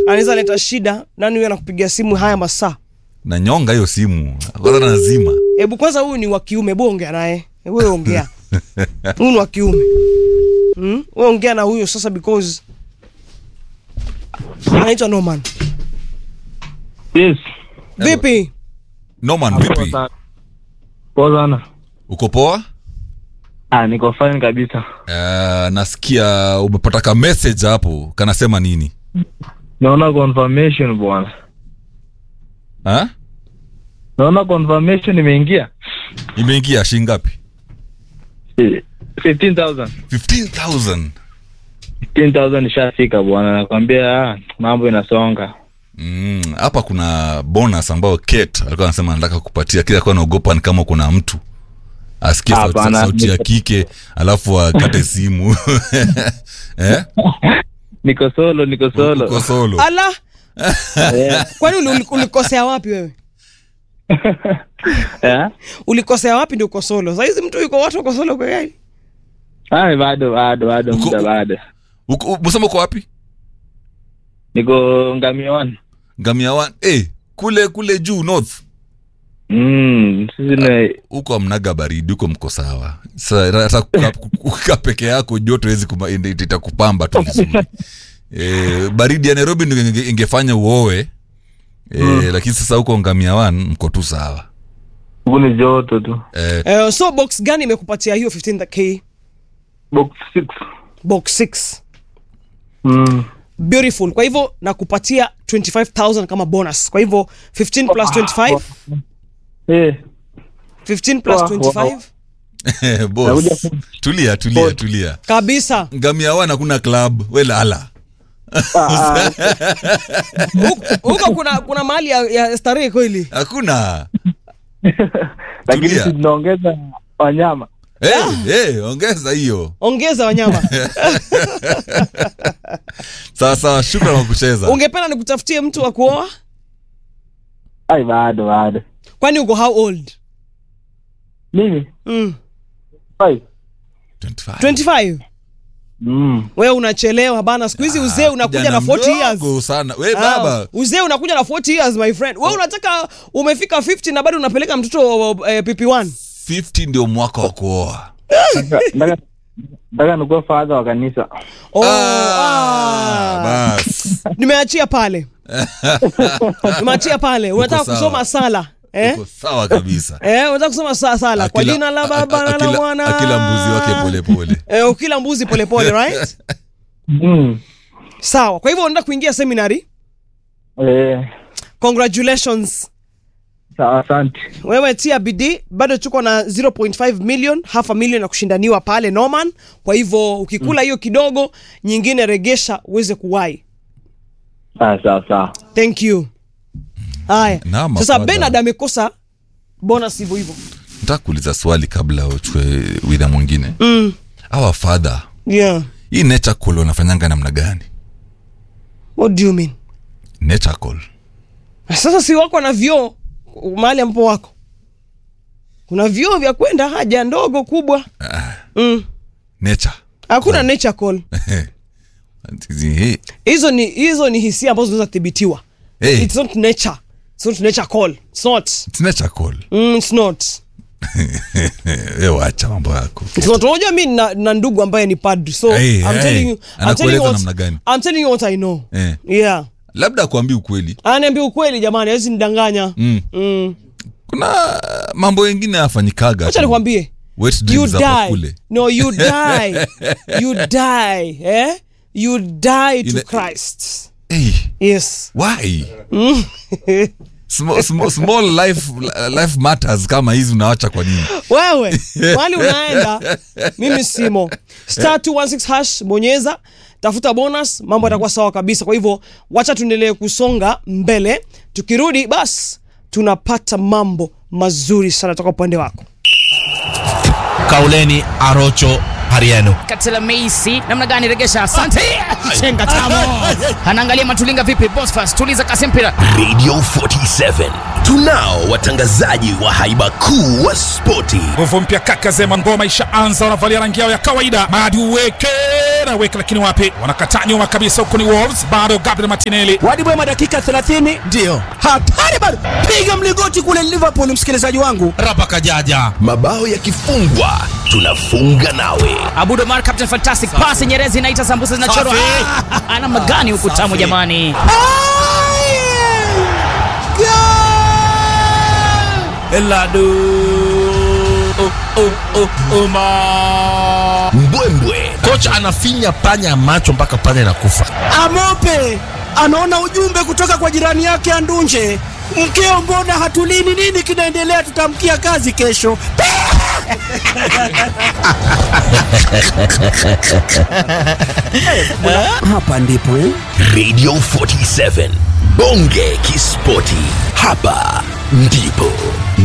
anaweza leta shida nani huyo anakupigia simu haya masaa na nyonga hiyo simu kwanza nazima hebu kwanza huyu ni wa kiume hebu ongea naye hebu wewe ongea huyu ni wa kiume hmm? wewe ongea na huyo sasa because anaitwa Norman Yes. vipi Norman vipi Poa sana. uko poa Ah, niko fine kabisa. uh, nasikia umepata ka message hapo kanasema nini Naona confirmation bwana. ha? Naona confirmation imeingia. imeingia shingapi Eh, 15,000. 15000 15,000 ishafika bwana. Nakwambia ah, mambo inasonga. Mm, hapa kuna bonus ambayo Kate alikuwa anasema anataka kupatia kile alikuwa anaogopa ni kama kuna mtu asikie sauti, Hapana. sauti ya kike alafu akate simu eh? Niko solo, niko solo. uko solo ala Eh, kwani uli- uli- ulikosea wapi wewe eh? ulikosea wapi ndio uko solo saizi mtu yuko watu uko solo kwa gani Ah, bado bado bado Uko- muda bado. Uko- u- Musema uko wapi Niko ngamia one. ngamia one eh, kule kule juu north Mm, sisi ni huko amnaga baridi huko mko sawa Sa- hata kukaa- kukaa peke yako joto hezi itakupamba tu vizuri e, baridi ya nairobi ndio inge- ingefanya uoe e, lakini sasa huko ngamia one mko tu sawa huku ni joto tu. e, uh, so box gani imekupatia hiyo 15k Box 6. box 6 Mm. beautiful kwa hivyo nakupatia 25000 kama bonus kwa hivyo 15 plus 25 Eh, 15 plus Wow, 25 boss Nakuja- tulia tulia tulia kabisa ngamia one hakuna club we lala ah, Huko- huko kuna kuna mahali ya, ya starehe kweli hakuna lakini Tulia. si tunaongeza wanyama. hey, hey, ongeza hiyo ongeza wanyama sawa sawa shukran kwa kucheza ungependa nikutafutie mtu wa kuoa Ai, bado bado. kwani uko how old Mimi mm. Five. 25. 25 Mm. wewe unachelewa bana siku hizi uzee unakuja Kijana na 40 years mdogo sana we Ah, baba uzee unakuja na 40 years my friend wewe unataka umefika 50 na bado unapeleka mtoto eh, pp1 50 ndio mwaka wa kuoa Nataka nataka nikuwa fadha wa kanisa. oh, Ah, ah. bas nimeachia pale nimeachia pale unataka sawa. kusoma sala eh? uko sawa kabisa Eh, unataka kusoma sa- sala kwa Akila- jina la a- baba a- na la akila- mwana akila mbuzi wake polepole eh, ukila mbuzi polepole right Mm. sawa kwa hivyo unaenda kuingia seminary Eh, congratulations sawa asante. wewe tia bidii bado tuko na 0.5 million half a million ya kushindaniwa pale norman kwa hivyo ukikula hiyo kidogo nyingine regesha uweze kuwai Ah, sawa sawa. thank you haya Naam, sasa afadhali. benard amekosa bonus hivyo hivyo nataka kuuliza swali kabla uchukue widha mwingine mm. awa fadha yeah hii nature call wanafanyanga namna gani what do you mean nature call sasa si wako na vyoo mahali ambapo wako kuna vyoo vya kwenda haja ndogo kubwa mm. nature hakuna nature call Hey, hizo ni hizo ni hisia ambazo zinaweza thibitiwa hey, it's not nature it's not nature call it's not it's nature call mm, it's not we wacha mambo yako It's not unajua mi na, na ndugu ambaye ni padri so Hey, I'm hey. telling you I'm telling Anakueleza you namna gani? what, I'm telling you what I know Eh. yeah labda akuambii ukweli anaambia ukweli jamani hawezi nidanganya mm. mm. kuna mambo mengine afanyikaga acha tu. nikwambie Wet you dreams hapa die kule no you die you die eh you die to Ina- Christ hey, yes why small, small, small life, life matters kama hizi unawacha kwa nini wewe mahali unaenda mimi simo star 216 hash bonyeza tafuta bonus mambo yatakuwa sawa kabisa kwa hivyo wacha tuendelee kusonga mbele tukirudi basi tunapata mambo mazuri sana toka upande wako kauleni arocho hariano Katela Meisi namna gani regesha? Asante. Chenga tamo. Anaangalia Matulinga vipi? Bosfas tuliza kasi mpira. radio 47 tunao watangazaji wa haiba kuu wa spoti nguvu mpya kaka zema ngoma ishaanza wanavalia rangi yao ya kawaida madi uweke anaweka lakini wapi wanakataa nyuma kabisa huku ni wolves bado gabriel martinelli Wadi Bwema dakika 30 Ndio. hatari bado, piga mlingoti kule Liverpool, msikilizaji wangu. Rapa kajaja. mabao yakifungwa tunafunga nawe Abudo Mar Captain Fantastic pass Nyerezi inaita sambusa zinachorwa. Safi. Ah, Ana magani huku tamu Safi. jamani. Eladu. Oh, oh, oh, Oma. mbwembwe Kocha anafinya panya macho mpaka panya inakufa. Amope anaona ujumbe kutoka kwa jirani yake Andunje, mkeo, mbona hatulini? Nini kinaendelea? Tutamkia kazi kesho. Hapa ndipo eh? radio 47 bonge kispoti hapa ndipo